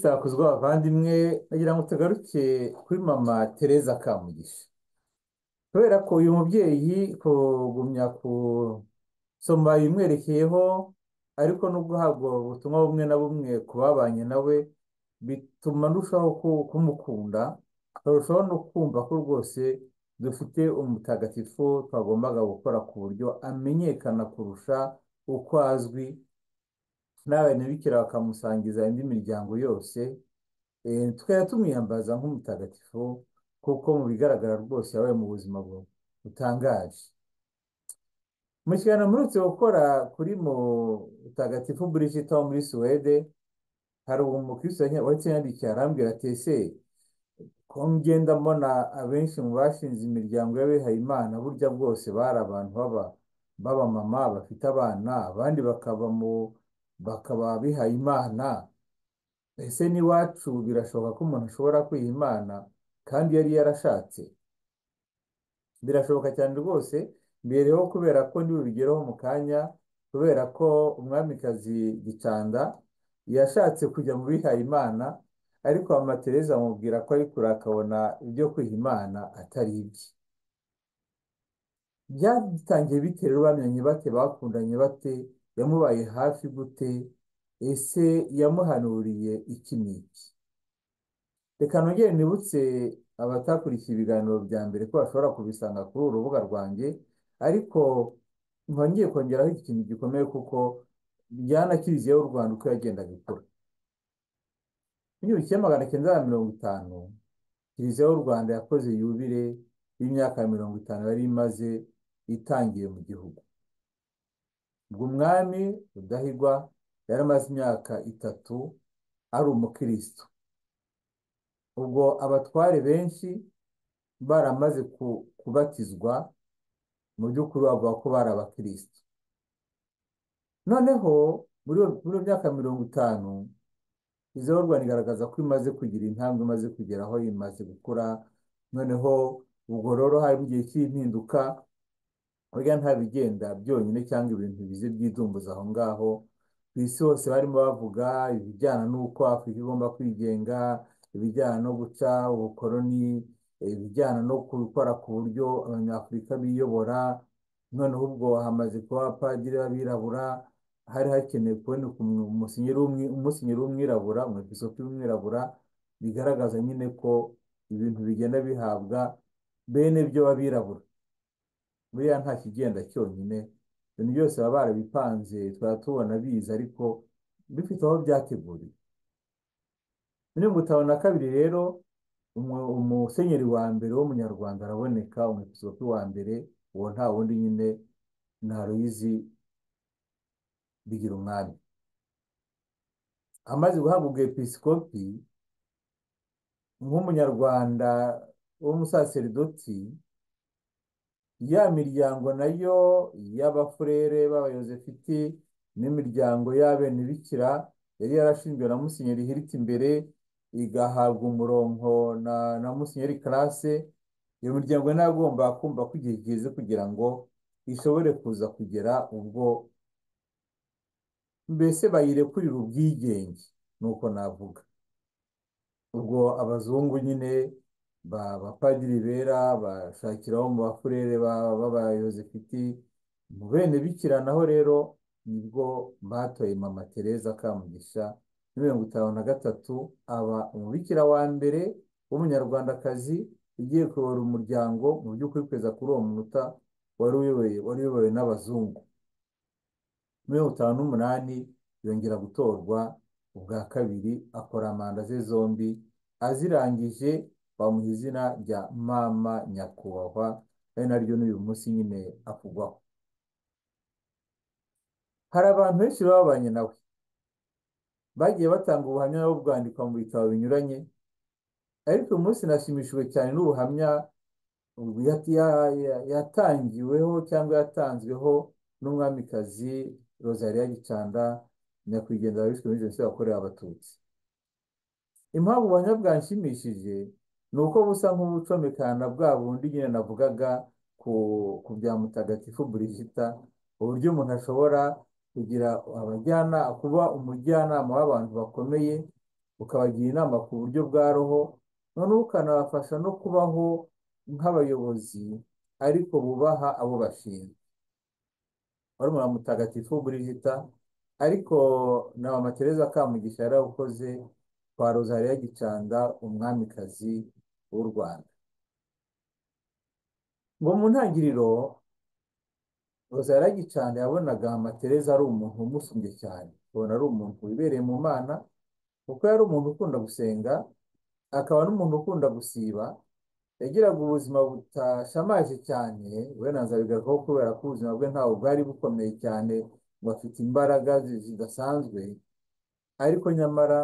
sakuzwa abavandimwe nagira ngo tugaruke kuri mama Tereza Kamugisha kubera ko uyu mubyeyi kugumya kusoma bimwerekeyeho ariko no guhabwa ubutumwa bumwe na bumwe ku babanye nawe bituma ndushaho ku- kumukunda akarushaho no kumva ko rwose dufite umutagatifu twagombaga gukora ku buryo amenyekana kurusha uko azwi n'ababikira bakamusangiza indi miryango yose eh, tukajya tumwiyambaza nk'umutagatifu kuko mu bigaragara rwose yabaye mu buzima bu- butangaje mu kiganiro mperutse gukora kuri mutagatifu Brigitte wo muri Suwede hari umukristo yanye- wahise yandikiye arambwira ati ese ko ngenda mbona abenshi mu bashinze imiryango y'abihayimana burya bwose bari abantu baba b'abamama bafite abana abandi bakaba mu bakaba abihayimana ese n'iwacu birashoboka ko umuntu ashobora kwiha imana kandi yari yarashatse birashoboka cyane rwose mbereho kubera ko ntibibigereho mu kanya kubera ko umwamikazi Gicanda yashatse kujya mu bihaye imana ariko mama Tereza amubwira ko ariko akabona ibyo kwiha imana atari ibye byatangiye bite rero bamenyanye bate bakundanye bate yamubaye hafi gute ese yamuhanuriye iki n'iki Reka nongere nibutse abatakurikiye ibiganiro bya mbere ko bashobora kubisanga kuri uru rubuga rwanjye, ariko nkongeye kongeraho iki kintu gikomeye kuko byanakiriziyeho u Rwanda uko yagendaga ikura. Mu gihumbi kimwe magana cyenda na mirongo itanu, Kiliziya y'u Rwanda yakoze yubile y'imyaka mirongo itanu yari imaze itangiye mu gihugu. Ubwo umwami Rudahigwa yari amaze imyaka itatu ari umukristo. Ubwo abatware benshi baramaze ku- kubatizwa mu by'ukuri bavuga ko bari abakristo noneho muri iyo muri iyo myaka mirongo itanu izo Rwanda igaragaza ko imaze kugira intambwe imaze kugeraho imaze gukura noneho ubwo rero hari mu gihe cy'impinduka burya nta bigenda byonyine cyangwa ibintu bize byidumbuza aho ngaho ku isi hose barimo bavuga ibijyana n'uko Afurika igomba kwigenga ibijyana no guca ubukoloni ibijyana no gukora ku buryo abanyafurika biyobora noneho ubwo hamaze kuba abapadiri b'abirabura hari hakenewe kuboneka umu- umusenyeri w'umwi- umusenyeri w'umwirabura umwepiskopi w'umwirabura bigaragaza nyine ko ibintu bigenda bihabwa bene byo b'abirabura buriya nta kigenda cyonyine ibintu byose baba barabipanze twaba tubona biza ariko bifite aho byateguriwe muri mirongo itanu na kabiri rero umu- umusenyeri wa mbere w'umunyarwanda araboneka umwepiskopi wa mbere uwo nta wundi nyine ni Aloyizi Bigirumwami amaze guhabwa ubwepiskopi nk'umunyarwanda w'umusaseridoti ya miryango nayo y'abafurere b'abayozefiti n'imiryango y'abenebikira yari yarashinzwe na Musenyeri Hiriti imbere igahabwa umurongo na, na Musenyeri Classe iyo miryango nayo igomba kumva ko igihe kigeze kugira ngo ishobore kuza kugera ubwo mbese bayirekurira ubwigenge nuko navuga ubwo abazungu nyine ba bapadiri bera bashakiraho mu bafurere ba- b'abayozefiti mu bene bikira naho rero nibwo batoye mama Tereza Kamugisha muri mirongo itanu na gatatu aba umubikira wa mbere w'umunyarwandakazi ugiye kuyobora umuryango mu by'ukuri kugeza kuri uwo munota wari uyoboye wari uyobowe n'abazungu muri mirongo itanu n'umunani yongera gutorwa ubwa kabiri akora manda ze zombi azirangije bamuha izina rya mama nyakubahwa ari naryo n'uyu munsi nyine akugwaho hari abantu benshi babanye nawe bagiye batanga ubuhamya nabo bwandikwa mu bitabo binyuranye ariko uyu munsi nashimishijwe cyane n'ubuhamya ya- ya- ya- yatangiweho cyangwa yatanzweho n'umwamikazi Rosalia Gicanda nyakwigendera wishwe muri jenoside yakorewe abatutsi impamvu ubuhamya bwanshimishije ni uko busa nk'ubucomekana bwa bundi nyine navugaga ku, ku bya mutagatifu Burigita uburyo umuntu ashobora kugira abajyana kuba umujyanama w'abantu bakomeye ukabagira inama ku buryo bwa roho noneho ukanabafasha no kubaho nk'abayobozi ariko bubaha abo bashinzwe barumuna mutagatifu Burigita ariko na mama Teresa Kamugisha yarawukoze kwa Rozariya Gicanda umwamikazi w'u Rwanda ngo mu ntangiriro Rozariya Gicanda yabonaga mama Teresa ari umuntu umusumbye cyane ubona ari umuntu wibereye mu Mana kuko yari umuntu ukunda gusenga akaba n'umuntu ukunda gusiba yagiraga ubuzima budashamaje cyane we na nzabigarukaho kubera ko ubuzima bwe ntabwo bwari bukomeye cyane ngo afite imbaraga zi- zidasanzwe ariko nyamara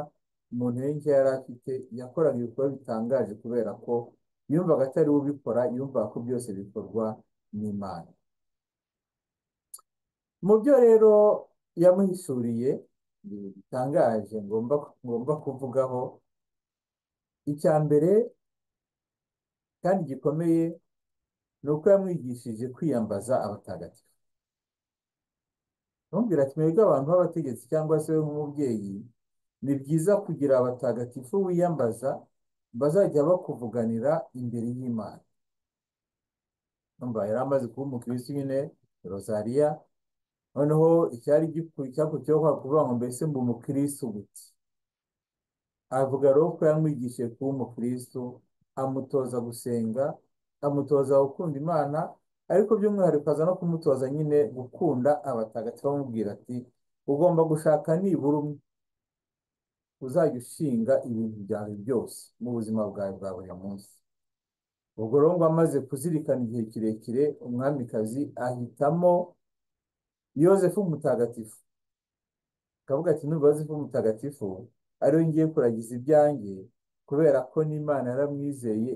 mu ntege yari afite yakoraga ibikorwa bitangaje kubera ko yumvaga atari we ubikora yumvaga ko byose bikorwa n'Imana mu byo rero yamuhishuriye bitangaje ngomba ngomba kuvugaho icya mbere kandi gikomeye ni uko yamwigishije kwiyambaza abatagatifu ntumubwire ati mwebwe abantu b'abategetsi cyangwa se we nk'umubyeyi ni byiza kugira abatagatifu wiyambaza bazajya bakuvuganira imbere y'Imana Urumva yari amaze kuba umukirisitu nyine rozariya noneho icyari gikuru cyakurikiyeho kwa kuvuga ngo mbese mba umukirisitu gute avuga rero ko yamwigishije kuba umukirisitu amutoza gusenga amutoza gukunda imana ariko by'umwihariko aza no kumutoza nyine gukunda abatagatifu amubwira ati ugomba gushaka nibura umwe uzajya ushinga ibintu byawe byose mu buzima bwawe bwa buri munsi ubwo rero ngo amaze kuzirikana igihe kirekire umwamikazi ahitamo yozefu mutagatifu akavuga ati numva yozefu mutagatifu ariwe ngiye kuragiza ibyanjye kubera ko n'imana yaramwizeye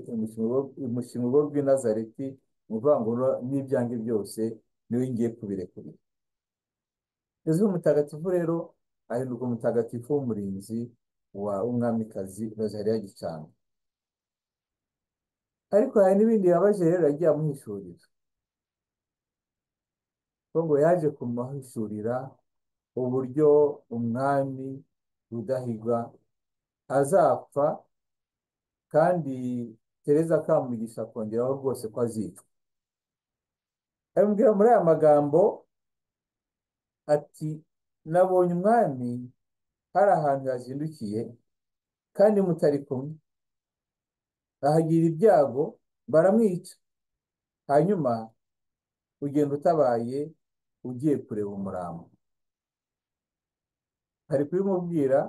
imushyira urugo rw'i nazareti ni ukuvuga ngo ro- n'ibyanjye byose niwe ngiye kubirekurira yozefu mutagatifu rero ahinduka umutagatifu w'umurinzi wa umwamikazi rozariya gicanda ariko hari n'ibindi yabaje rero yagiye amuhishurira ko ngo yaje kumuhishurira uburyo umwami Rudahigwa azapfa kandi Tereza Kamugisha akongeraho rwose ko azicwa abimubwira muri aya magambo ati nabonye umwami hari ahantu yazindukiye kandi mutari kumwe ahagira ibyago baramwica hanyuma ugenda utabaye ugiye kureba umurambo hari kubimubwira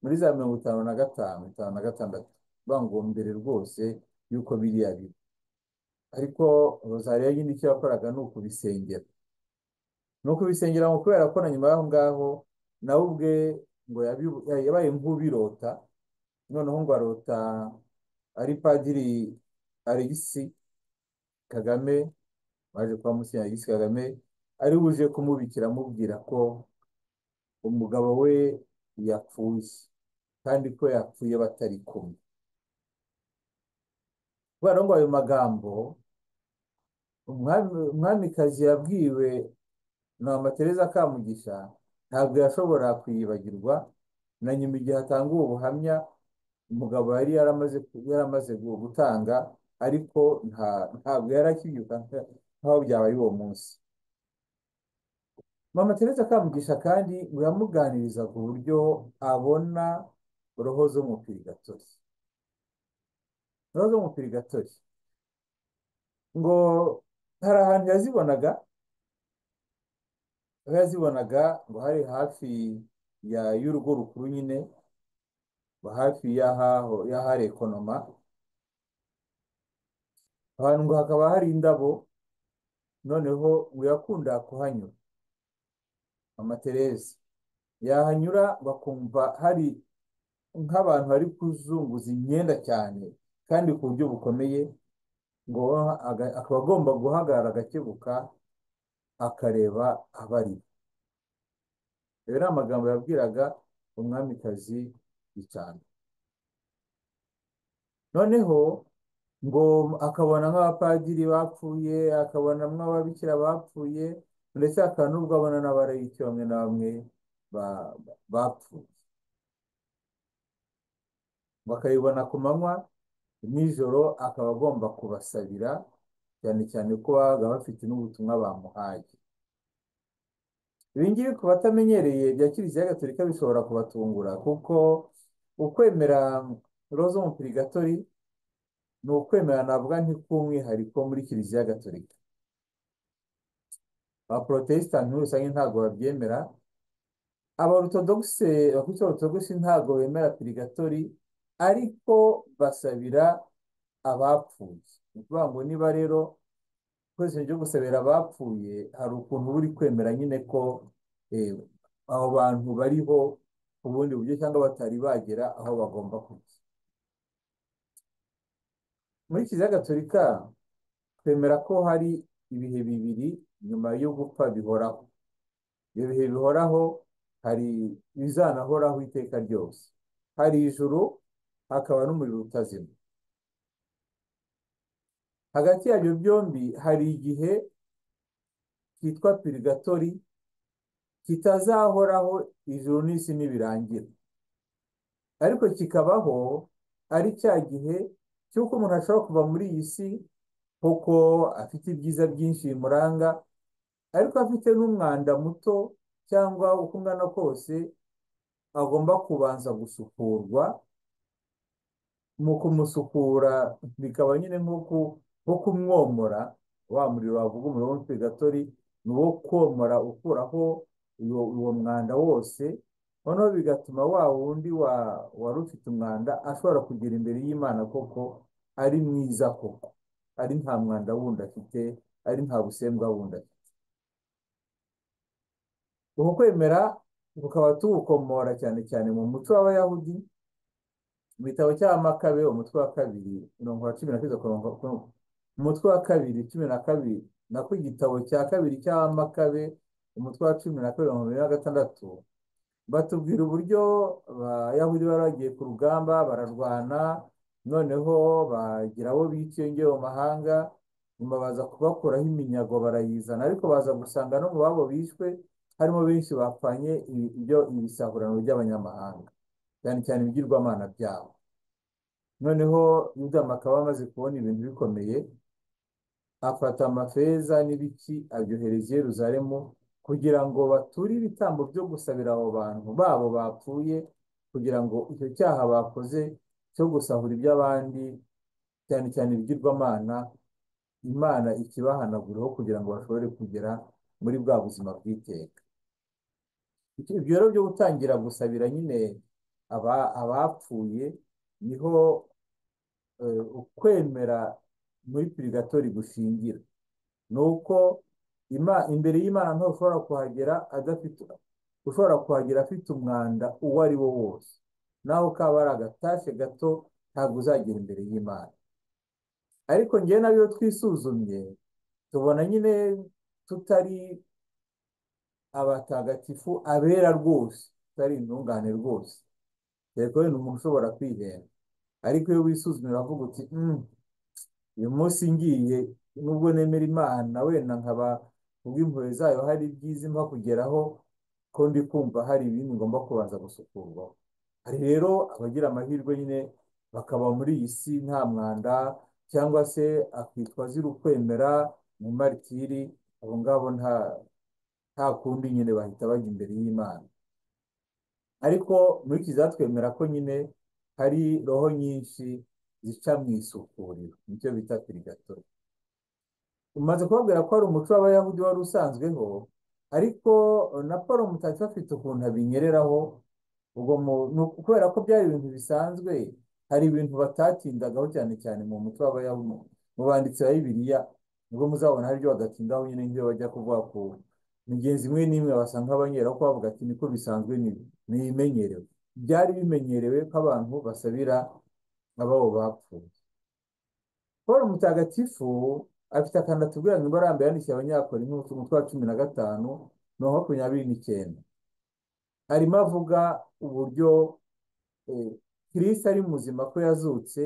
muri za mirongo itanu na gatanu itanu na gatandatu bangwa mbere rwose y'uko biriya biba ariko rozariya nyine icyo yakoraga ni ukubisengera ni ukubisengera ngo kubera ko na nyuma y'aho ngaho nawe ubwe ngo yabibu- ya- yabaye nk'ubirota noneho ngo arota ari padiri alegisi kagame waje kuba musenyeri alegisi kagame ari buje kumubikira amubwira ko umugabo we yapfuye kandi ko yapfuye batari kumwe kubera ngo ayo magambo umwami umwamikazi yabwiwe na mama Teresa Kamugisha ntabwo yashobora kuyibagirwa na nyuma igihe atanga ubu buhamya umugabo yari yaramaze ku- yaramaze gu- gutanga ariko nta ntabwo yari akibyuka nka- nk'aho byabaye uwo munsi mama Teresa Kamugisha kandi ngo yamuganiriza ku buryo abona roho zo mu pirigatori roho zo mu pirigatori ngo hari ahantu yazibonaga aho yazibonaga ngo hari hafi ya y'urugo rukuru nyine ngo hafi y'ahaho y'ahari ekonoma ahantu ngo hakaba hari indabo noneho ngo yakunda kuhanyura mama Teresa yahanyura bakumva hari nk'abantu bari kuzunguza imyenda cyane kandi ku buryo bukomeye ngo aga- akaba agomba guhagarara agakebuka akareba abari ayo ni amagambo yabwiraga umwamikazi Gicanda noneho ngo akabona nk'abapadiri bapfuye akabona nk'ababikira bapfuye ndetse akaba n'ubwo abona n'abarayiki bamwe na bamwe ba- ba- bapfuye bakayibona ku manywa nijoro akaba agomba kubasabira cyane cyane ko baba bafite n'ubutumwa bamuhaye ibi ngibi ku batamenyereye bya kiliziya gatolika bishobora kubatungura kuko ukwemera roza umupirigatori ni ukwemera navuga nk'ik'umwihariko muri kiliziya gatolika abaporotesitanti muri rusange ntabwo babyemera abaorutodogise bakurikiye abaorutodogisi ntabwo bemera pirigatori ariko basabira abapfuye ni ukuvuga ngo niba rero twese ryo gusabira abapfuye hari ukuntu uba uri kwemera nyine ko eh, abo bantu bariho ku bundi buryo cyangwa batari bagera aho bagomba kujya muri kiliziya gatolika twemera ko hari ibihe bibiri nyuma yo gupfa bihoraho ibyo bihe bihoraho hari ibizanahoraho iteka ryose hari ijuru hakaba n'umuriro utazima hagati yabyo byombi hari igihe cyitwa pirigatori kitazahoraho ijuru n'isi nibirangira ariko kikabaho ari cya gihe cy'uko umuntu ashobora kuva muri iyi si kuko afite ibyiza byinshi bimuranga ariko afite n'umwanda muto cyangwa uko ungana kose agomba kubanza gusukurwa mu kumusukura bikaba nyine nko kumwomora wa muriro wavuga umuriro w'umupirigatori ni uwo komora ukuraho uwo uwo mwanda wose noneho bigatuma wa wundi wa- wari ufite umwanda ashobora kugera imbere y'imana koko ari mwiza koko ari nta mwanda wundi afite ari nta busembwa wundi afite uku kwemera tukaba tuwukomora cyane cyane mu muco w'abayahudi mu gitabo cya makabe umutwe wa kabiri mirongo wa cumi na kabiri kurongo- kurongo- umutwe wa kabiri cumi na kabiri nako igitabo cya kabiri cya makabe umutwe wa cumi na kabiri mirongo irindwi na gatandatu batubwira uburyo abayahudi bari bagiye ku rugamba bararwana noneho bagira abo biciye mu mahanga nyuma baza kubakuraho iminyago barayizana ariko baza gusanga no mu babo bishwe harimo benshi bapfanye ibi- ibyo ibisahurano by'abanyamahanga cyane cyane ibigirwamana byabo noneho yuda makaba amaze kubona ibintu bikomeye afata amafeza n'ibiki abyohereza i Yeruzalemu kugira ngo bature ibitambo byo gusabira abo bantu babo bapfuye kugira ngo icyo cyaha bakoze cyo gusahura iby'abandi cyane cyane ibigirwamana imana ikibahanagureho kugira ngo bashobore kugera muri bwa buzima bw'iteka Icyo- ibyo rero byo gutangira gusabira nyine aba- abapfuye niho eh, ukwemera muri purigatori gushingira ni uko Ima- imbere y'imana ntawe ushobora kuhagera adafite ushobora kuhagera afite umwanda uwo ari wo wose naho kaba ari agatashe gato ntabwo uzagera imbere y'imana ariko njyewe nabyo twisuzumye tubona nyine tutari abatagatifu abera rwose tutari intungane rwose dore ko wenda umuntu ushobora kwihenda ariko iyo wisuzumye uravuga uti "Mm, uyu munsi ngiye nubwo nemera imana wenda nkaba kubw'impuhwe zayo hari ibyiza impa kugeraho ko ndi kumva hari ibindi ngomba kubanza gusukurwaho hari rero abagira amahirwe nyine bakaba muri iyi si nta mwanda cyangwa se akitwa azira ukwemera mu maritiri abo ngabo nta nta kundi nyine bahita bajya imbere y'imana ariko muri kiliziya twemera ko nyine hari roho nyinshi zica mu isukuriro nicyo bita pirigatori umaze kubabwira ko hari umuco w'abayahudi wari usanzweho ariko na paul mutagatifu afite ukuntu abinyereraho ubwo mu- ni uku- kubera ko byari ibintu bisanzwe hari ibintu batatindagaho cyane cyane mu muco w'abayahudi mu banditsi ba bibiliya nibwo muzabona hari ibyo badatindaho nyine nk'iyo bajya kuvuga ku migenzi imwe n'imwe basanga abanyera ko bavuga ati niko bisanzwe ni- ntibimenyerewe byari bimenyerewe ko abantu basabira ababo bapfuye paul mutagatifu afite akantu atubwira ngo imbaraga mbi yandikiye abanyakorinto ku mutwe wa cumi na gatanu mirongo makumyabiri n'icyenda arimo avuga uburyo eh, Kristo ari muzima ko yazutse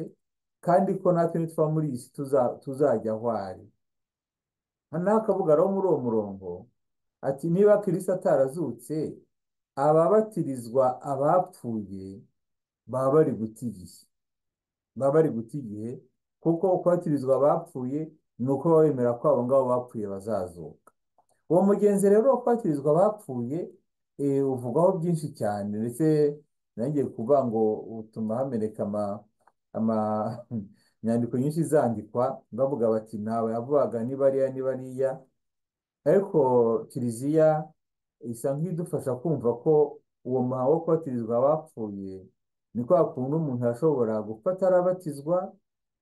kandi ko natwe nitwa muri iyi si tuza- tuzajya aho ari hano akavuga rero muri uwo murongo ati niba Kristo atarazutse ababatirizwa abapfuye baba bari guta igihe baba bari guta igihe kuko kubatirizwa abapfuye ni uko bemera ko abo ngabo bapfuye bazazuka uwo mugenzi rero wo kubatirizwa abapfuye eh, uvugwaho byinshi cyane ndetse nongeye kuvuga ngo utuma hameneka ama- ama- inyandiko nyinshi zandikwa bavuga bati ntawe yavugaga ni bariya ni bariya ariko kiliziya isa nk'idufasha kumva ko uwo muhango wo kubatirizwa abapfuye ni kwa kuntu umuntu ashobora gupfa atarabatizwa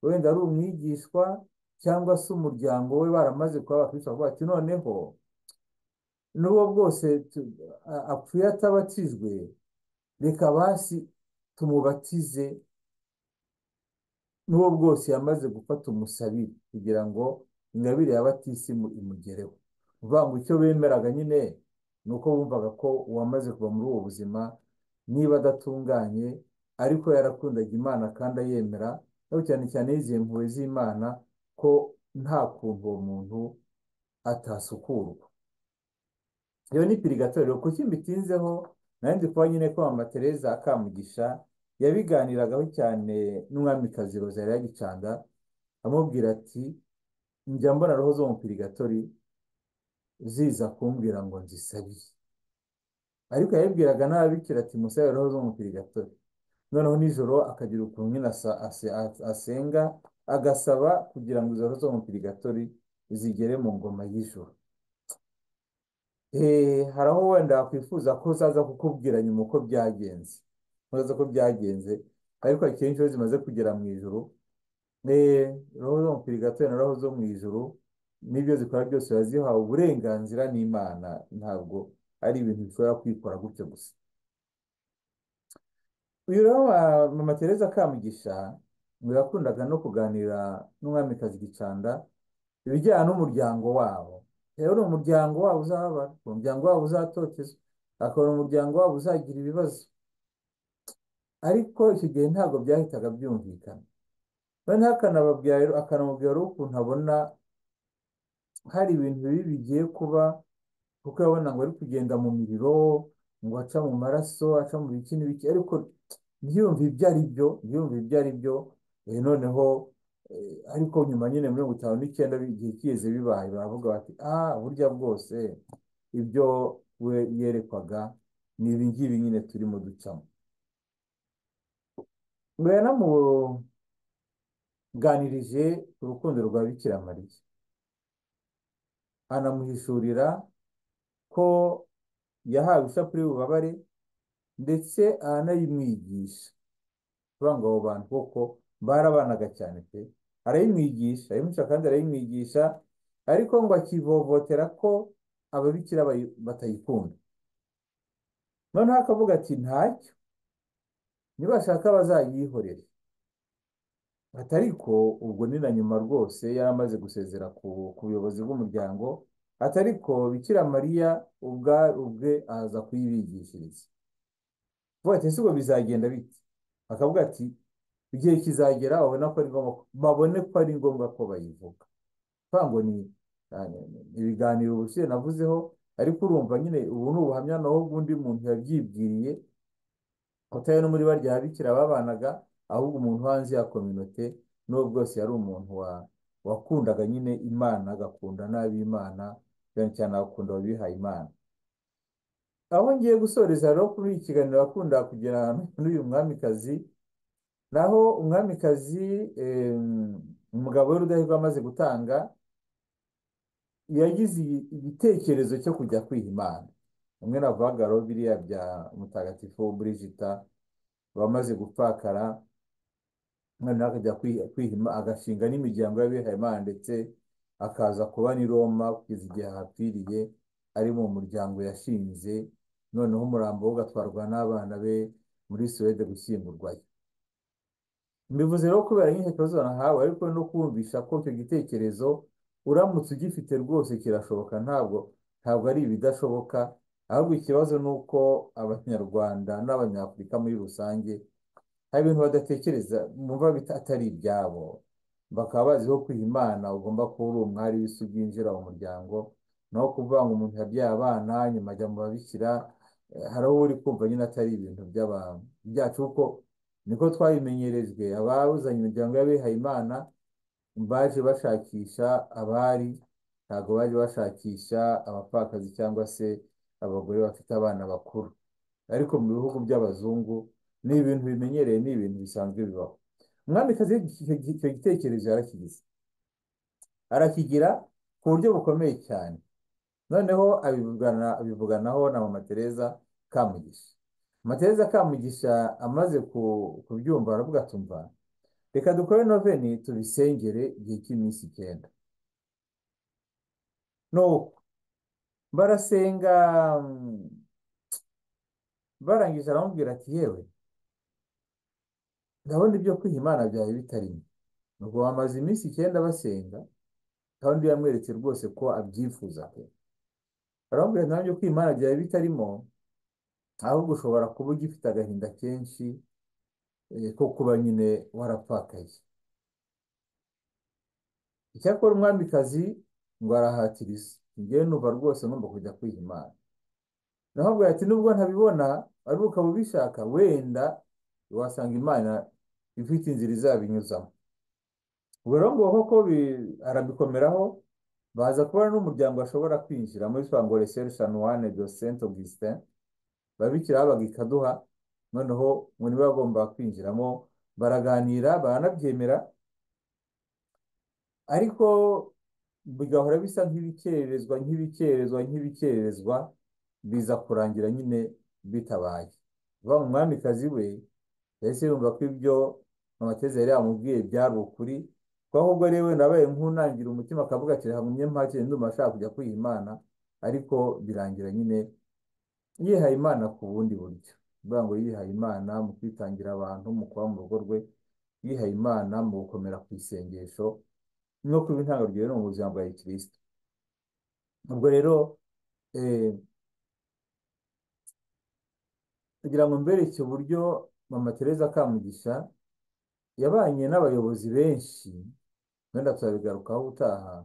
wenda ari umwigishwa cyangwa se umuryango we baramaze kuba abakristo bakavuga ati noneho n'uwo bwose tu- a- apfuye atabatijwe reka basi tumubatize n'uwo bwose yamaze gufata umusabiri kugira ngo ingabire y'abatisimu imugereho uvuga ngo icyo bemeraga nyine ni uko bumvaga ko uwamaze kuva muri ubu buzima niba adatunganye ariko yarakundaga Imana kandi ayemera ariko cyane cyane yizihiye impuhwe z'Imana ko nta kuntu uwo muntu atasukurwa iyo ni pirigatorero kuko imbitinzeho nari ndi kuba nyine ko mama Teresa Kamugisha yabiganiragaho cyane n'umwamikazi Rosalie Gicanda amubwira ati njya mbona roho zo mu pirigatori ziza kumbwira ngo nzisabiye ariko yabibwiraga n'ababikira ati musabe roho zo mu pirigatori noneho nijoro akagira ukuntu nyine asa- ase- a- asenga agasaba kugira ngo izo roho zo mu pirigatori zigere mu ngoma y'ijoro Eh, hari aho wenda wakwifuza ko zaza kukubwira nyuma uko byagenze uzaza ko byagenze ariko akenshi iyo zimaze kugera mu ijoro eh, roho zo mu pirigatori na roho zo mu ijoro n'ibyo zikora byose biba zihawe uburenganzira n'Imana ntabwo ari ibintu bishobora kwikora gutyo gusa uyu rero wa mama Teresa Kamugisha ngo yakundaga no kuganira n'umwamikazi Gicanda ibijyana n'umuryango wabo rero ni umuryango wabo uzababara umuryango wabo uzatotezwa akaba umuryango wabo uzagira ibibazo ariko icyo gihe ntabwo byahitaga byumvikana noneho akanababwira rero akanamubwira rero ukuntu abona hari ibintu bibi bigiye kuba kuko urabona ngo ari kugenda mu miriro ngo aca mu maraso aca mu biki n'ibiki ariko ntiyumve ibyo ari byo ntiyumve ibyo ari byo eh, noneho eh, ariko nyuma nyine muri mirongo itanu n'icyenda igihe kigeze bibaye baravuga bati ah burya bwose ibyo we yerekwaga ni ibi ngibi nyine turimo ducamo ngo yanamuganirije ku rukundo rwa Bikira Mariya anamuhishurira ko yahawe ishapule y'ububabare ndetse aranayimwigisha kuvuga ngo abo bantu koko barabanaga cyane pe arayimwigisha arayimuca kandi arayimwigisha ariko ngo akivovotera ko ababikira bayi- batayikunda noneho akavuga ati ntacyo nibashaka bazayihorere ati ariko ubwo ni na nyuma rwose yari amaze gusezera ku ku buyobozi bw'umuryango ati ariko Bikira Mariya ubwa ubwe aza kuyibigishiriza vuba ati ese ubwo bizagenda bite akavuga ati igihe kizagera babona ko ari ngombwa ko- babone ko ari ngombwa ko bayivuga kuvuga ngo ni ah, ni- ni- ni ibiganiro ubushize navuzeho ariko urumva nyine ubu ni ubuhamya naho bw'undi muntu yabyibwiriye kutayo no muri barya ababikira babanaga ahubwo umuntu hanze ya kominote n'uwo bwose yari umuntu wa wakundaga nyine Imana agakunda n'ab'Imana cyane cyane agakunda abihaye Imana aho ngiye gusoreza rero kuri iki kiganiro akunda kugira n'uyu mwamikazi naho umwamikazi em, umugabo we Rudahigwa amaze gutanga yagize igi- igitekerezo cyo kujya kwiha Imana umwe navugaga rero biriya bya mutagatifu Brigita bamaze gupfakara noneho akajya kwi- kwihima agashinga n'imiryango y'abihaye Imana ndetse akaza kuba n'i Roma kugeza igihe ahapfiriye ari mu muryango yashinze noneho umurambo we ugatwarwa n'abana be muri Suwede gushyingurwayo mbivuze rero kubera nyinshi ikibazo nahawe ariko no kumvisha ko icyo gitekerezo uramutse ugifite rwose kirashoboka ntabwo ntabwo ari ibidashoboka ahubwo ikibazo ni uko abanyarwanda n'abanyafurika muri rusange hari ibintu badatekereza bumva bita atari ibyabo bakaba baziho kwiha imana ugomba kuba uri umwari w'isugi winjira mu muryango naho kuvuga ngo umuntu yabyaye abana nyuma ajya mu babikira eh, hari aho uri kumva nyine atari ibintu by'abantu byacu kuko niko twabimenyerejwe abawuzanye imiryango y'abihaye Imana baje bashakisha abari ntabwo baje bashakisha abapfakazi cyangwa se abagore bafite abana bakuru ariko mu bihugu by'abazungu ni ibintu bimenyereye ni ibintu bisanzwe bibaho umwamikazi icyo gi- icyo gitekerezo yarakigize arakigira ku buryo bukomeye cyane noneho abivugana abivuganaho na mama Teresa Kamugisha mama Teresa Kamugisha amaze ku- kubyumva aravuga atumva reka dukore noveni tubisengere igihe cy'iminsi icyenda nuko barasenga mm, barangije aramubwira ati yewe ndabona ibyo kwiha imana byawe bitarimo nuko bamaze iminsi icyenda basenga kandi yamweretse rwose ko abyifuza pe aramubwira ati nabyo kwiha imana byawe bitarimo ahubwo ushobora kuba ugifite agahinda kenshi eh, ko kuba nyine warapfakaye icyakora umwamikazi ngo arahatiriza ngewe numva rwose ngomba kujya kwiha imana naho abwira ati nubwo ntabibona ariko ukaba ubishaka wenda wasanga imana ifite inzira izabinyuzamo ubwo rero ngo koko bi- arabikomeraho baza kubona n'umuryango bashobora kwinjira muri twa ngo reserushi anuwane do sent augustin babikira babaga i kaduha noneho ngo nibo bagomba kwinjiramo baraganira baranabyemera ariko bigahora bisa nk'ibikererezwa nk'ibikererezwa nk'ibikererezwa biza kurangira nyine bitabaye vuba ngo umwamikazi we yahise yumva ko ibyo amateze yari yamubwiye byari ukuri ko ahubwo ari we wenda abaye nk'unangira umutima akavuga ati reka ngumye mpakire ndumva ashaka kujya kwiha Imana ariko birangira nyine yihaye Imana ku bundi buryo bivuga ngo yihaye Imana mu kwitangira abantu mu kuba mu rugo rwe yihaye Imana mu gukomera ku isengesho no kuba intangarugero no mu buzima bwa gikristo ubwo rero eh, kugira ngo mbereke uburyo mama Teresa Kamugisha yabanye n'abayobozi benshi wenda tuzabigarukaho ubutaha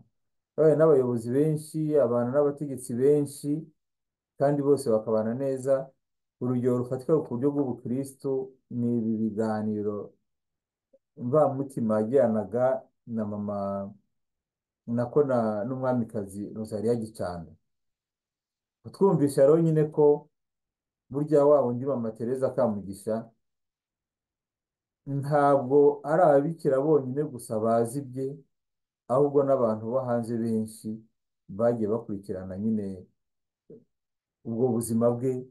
yabaye n'abayobozi benshi abana n'abategetsi benshi kandi bose bakabana neza urugero rufatika ku buryo bw'ubukristu ni ibi biganiro mvamutima yagiranaga na mama nako na n'umwamikazi Rosalia Gicanda kutwumvisha rero nyine ko burya wa wundi mama Teresa Kamugisha ntabwo ari ababikira bonyine gusa bazi bye ahubwo n'abantu bo hanze benshi bagiye bakurikirana nyine ubwo buzima bwe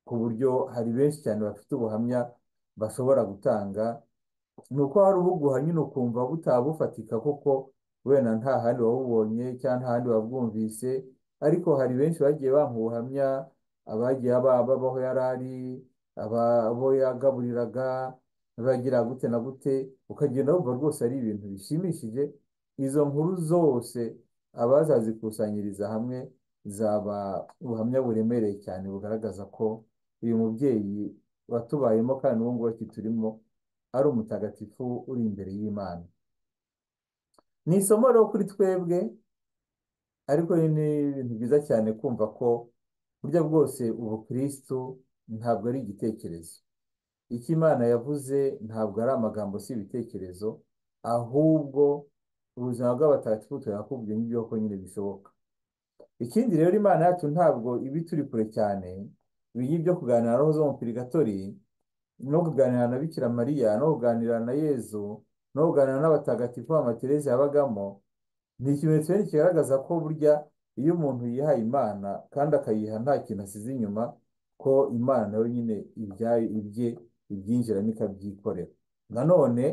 ku buryo hari benshi cyane bafite ubuhamya bashobora gutanga ni uko hari ubuguha nyine ukumva butaba bufatika kuko wenda nta handi wabubonye cyangwa nta handi wabwumvise ariko hari benshi bagiye bampa ubuhamya abagiye ba- babaho yari ari ababo yagaburiraga bagira gute na gute ukagenda wumva rwose ari ibintu bishimishije izo nkuru zose abazazikusanyiriza hamwe zaba ubuhamya buremereye cyane bugaragaza ko uyu mubyeyi watubayemo kandi n'ubu ngubu akiturimo ari umutagatifu uri imbere y'Imana. Ni isomo rero kuri twebwe, ariko ni ibintu byiza cyane kumva ko burya bwose ubukristu ntabwo ari igitekerezo. Icyo Imana yavuze ntabwo ari amagambo si ibitekerezo, ahubwo ubuzima bw'abatagatifu turakubwiye n'ibyo ko nyine bishoboka. Ikindi rero Imana yacu ntabwo iba ituri kure cyane, iyi byo kuganira na roho zo mu purigatori, no kuganira na Bikira Mariya, no kuganira na Yezu, no kuganira n'abatagatifu ba Teresa yabagamo, ni ikimenyetso rero kigaragaza ko burya iyo umuntu yihaye Imana kandi akayiha nta kintu asize inyuma, ko Imana nayo nyine ibyayo ibye ibyinjiramo ikabyikorera. Nanone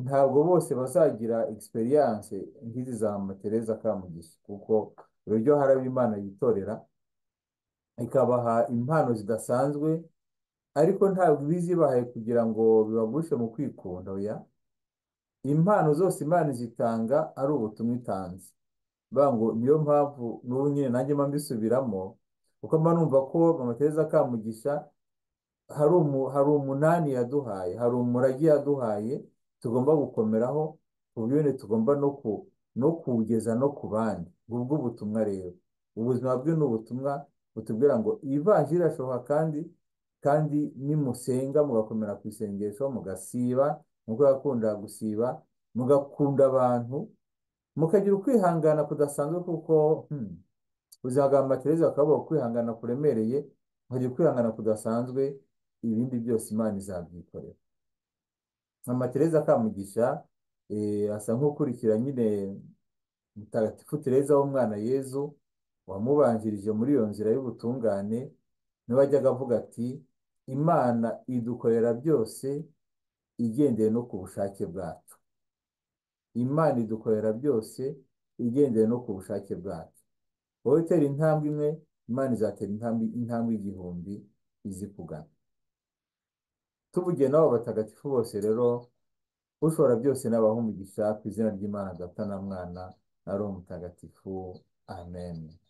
ntabwo bose bazagira experience nk'izi za Mama Teresa Kamugisha kuko uburyo hari abo Imana yitorera ikabaha impano zidasanzwe ariko ntabwo ibizibahaye kugira ngo bibagushe mu kwikunda oya impano zose Imana zitanga ari ubutumwa itanze vuga ngo niyo mpamvu n'ubu nyine nanjye mba mbisubiramo kuko mba numva ko mama Teresa Kamugisha hari umu, hari umunani yaduhaye hari umurage yaduhaye tugomba gukomeraho ku buryo nyine tugomba no ku no kuwugeza no ku bandi ubwo ubutumwa rero ubuzima bwe ni ubutumwa butubwira ngo ivanjiri irashoboka kandi kandi nimusenga mugakomera ku isengesho mugasiba nkuko yakundaga gusiba mugakunda abantu mukagira ukwihangana kudasanzwe kuko hmm, uzagamba Tereza bakaba ukwihangana kuremereye mukagira ukwihangana kudasanzwe ibindi byose Imana izabyikorera mama Tereza Kamugisha eh, asa nk'ukurikira nyine mutagatifu Tereza w'umwana Yezu wamubanjirije muri iyo nzira y'ubutungane niwe wajyaga avuga ati Imana idukorera byose igendeye no ku bushake bwacu Imana idukorera byose igendeye no ku bushake bwacu wowe utera intambwe imwe Imana izatera intambwe intambwe igihumbi izi kugana tuvugiye n'abo batagatifu bose rero ushobora byose n'abaha umugisha ku izina ry'Imana Data na Mwana na Roho Mutagatifu amen